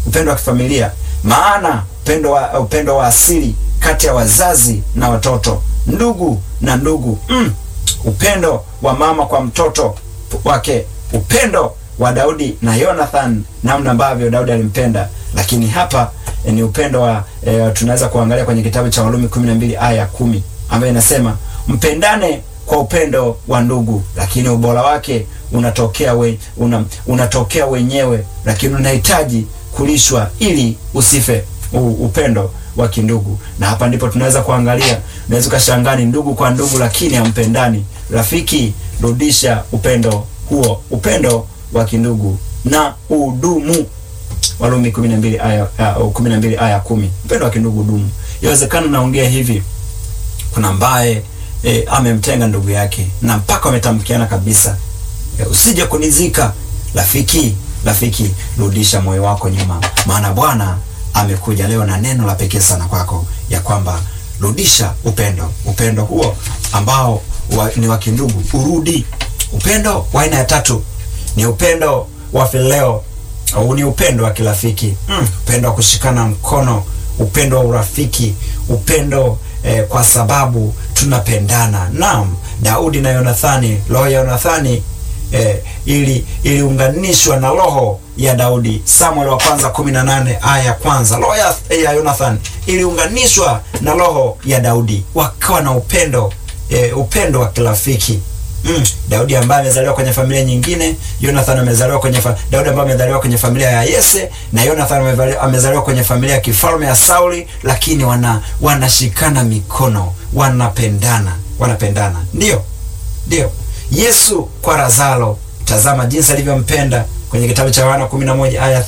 upendo wa kifamilia, maana upendo wa, upendo wa asili kati ya wazazi na watoto, ndugu na ndugu mm. upendo wa mama kwa mtoto wake, upendo wa Daudi na Jonathan, namna ambavyo Daudi alimpenda. Lakini hapa eh, ni upendo wa eh, tunaweza kuangalia kwenye kitabu cha Warumi 12 aya ya kumi ambayo inasema mpendane kwa upendo wa ndugu, lakini ubora wake unatokea we, una, unatokea wenyewe, lakini unahitaji kulishwa ili usife. U, upendo wa kindugu. Na hapa ndipo tunaweza kuangalia, unaweza ukashangaa ni ndugu kwa ndugu, lakini hampendani. Rafiki, rudisha upendo huo, upendo wa kindugu na udumu. Warumi 12 aya uh, 12 aya 10. Upendo wa kindugu dumu. Yawezekana naongea hivi, kuna ambaye e, amemtenga ndugu yake na mpaka wametamkiana kabisa, e, usije kunizika. Rafiki, rafiki, rudisha moyo wako nyuma, maana Bwana amekuja leo na neno la pekee sana kwako, ya kwamba rudisha upendo, upendo huo ambao wa, ni wa kindugu urudi. Upendo wa aina ya tatu ni upendo wa fileo au ni upendo wa kirafiki mm, upendo wa kushikana mkono, upendo wa urafiki, upendo eh, kwa sababu tunapendana. Naam, Daudi na Yonathani, roho ya Yonathani eh, ili iliunganishwa na roho ya Daudi. Samuel wa kwanza 18 aya ya kwanza. Roho ya, ya Jonathan iliunganishwa na roho ya Daudi, wakawa na upendo eh, upendo wa kirafiki. Mm, Daudi ambaye amezaliwa kwenye familia nyingine, Jonathan amezaliwa kwenye fa Daudi ambaye amezaliwa kwenye familia ya Yese na Jonathan amezaliwa kwenye familia ya kifalme ya Sauli, lakini wana wanashikana mikono, wanapendana, wanapendana. Ndio. Ndio. Yesu kwa Lazaro, tazama jinsi alivyompenda kwenye kitabu cha Yohana 11 aya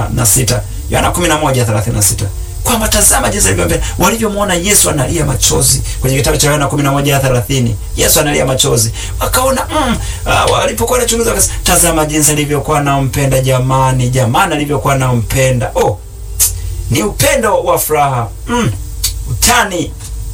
36. Yohana 11:36. Kwamba tazama jinsi alivyompenda. Walivyomwona Yesu analia machozi kwenye kitabu cha Yohana 11 aya 30. Yesu analia machozi. Wakaona mm, uh, walipokuwa wanachunguza wakasema tazama jinsi alivyokuwa anampenda jamani, jamani alivyokuwa anampenda. Oh, ni upendo wa furaha. Mm, utani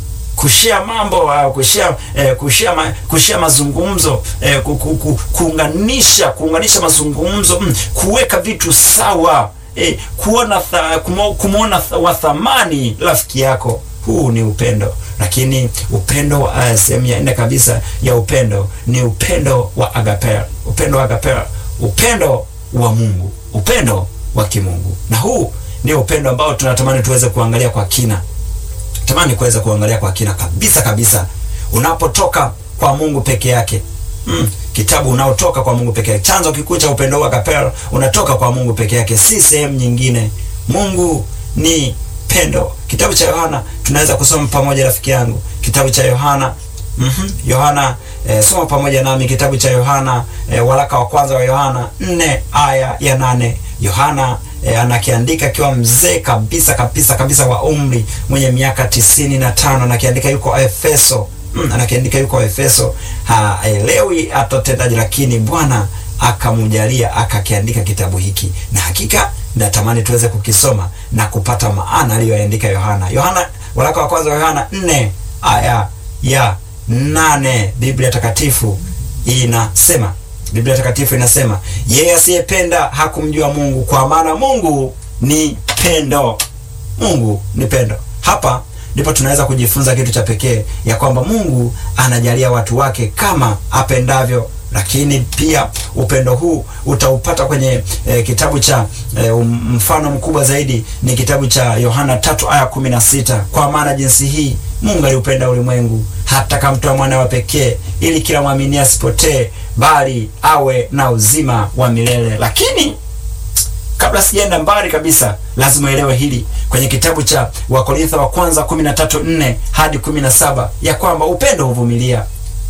kushia mambo au kushia eh, kushia ma, kushia mazungumzo eh, ku, ku, ku, kuunganisha kuunganisha mazungumzo mm, kuweka vitu sawa eh, kuona tha, kumo, kumwona wa thamani rafiki yako. Huu ni upendo, lakini upendo uh, sehemu ya nne kabisa ya upendo ni upendo wa agapea, upendo wa agapea, upendo wa Mungu, upendo wa kimungu, na huu ndio upendo ambao tunatamani tuweze kuangalia kwa kina tamani kuweza kuangalia kwa kina kabisa kabisa, unapotoka kwa Mungu peke yake. Mm, kitabu unaotoka kwa Mungu peke yake, chanzo kikuu cha upendo wa agapeo unatoka kwa Mungu peke yake, si sehemu nyingine. Mungu ni pendo. Kitabu cha Yohana tunaweza kusoma pamoja, rafiki yangu, kitabu cha Yohana Mhm. Yohana eh, soma pamoja nami kitabu cha Yohana eh, waraka wa kwanza wa Yohana 4 aya ya nane. Yohana eh, anakiandika akiwa mzee kabisa kabisa kabisa wa umri mwenye miaka tisini na tano anakiandika yuko Efeso. Mm, anakiandika yuko Efeso. Haelewi atotendaje, lakini Bwana akamjalia akakiandika kitabu hiki, na hakika natamani tuweze kukisoma na kupata maana aliyoandika Yohana. Yohana waraka wa kwanza wa Yohana 4 aya ya nane Biblia takatifu inasema, Biblia takatifu inasema, yeye asiyependa hakumjua Mungu, kwa maana Mungu ni pendo. Mungu ni pendo. Hapa ndipo tunaweza kujifunza kitu cha pekee ya kwamba Mungu anajalia watu wake kama apendavyo, lakini pia upendo huu utaupata kwenye e, kitabu cha e, mfano mkubwa zaidi ni kitabu cha Yohana tatu aya kumi na sita kwa maana jinsi hii Mungu aliupenda ulimwengu hata kamtoa mwana wa pekee ili kila mwamini asipotee bali awe na uzima wa milele. Lakini kabla sijaenda mbali kabisa, lazima uelewe hili kwenye kitabu cha Wakorintho wa kwanza 13:4 hadi 17 ya kwamba upendo huvumilia,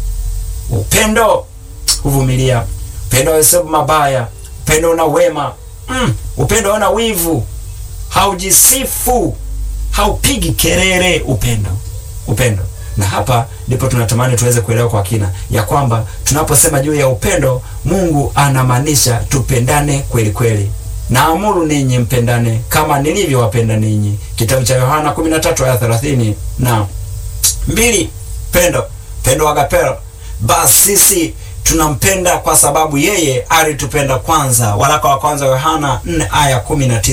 upendo huvumilia, upendo hauhesabu mabaya, upendo una wema mm, upendo hauna wivu, haujisifu, haupigi kelele. Upendo, upendo na hapa ndipo tunatamani tuweze kuelewa kwa kina ya kwamba tunaposema juu ya upendo, Mungu anamaanisha tupendane kweli kweli. Naamuru ninyi mpendane kama nilivyowapenda ninyi, kitabu cha Yohana 13 aya 30 na mbili. Pendo, pendo agapeo. Basi sisi tunampenda kwa sababu yeye alitupenda kwanza. Waraka wa kwanza Yohana 4 aya 19.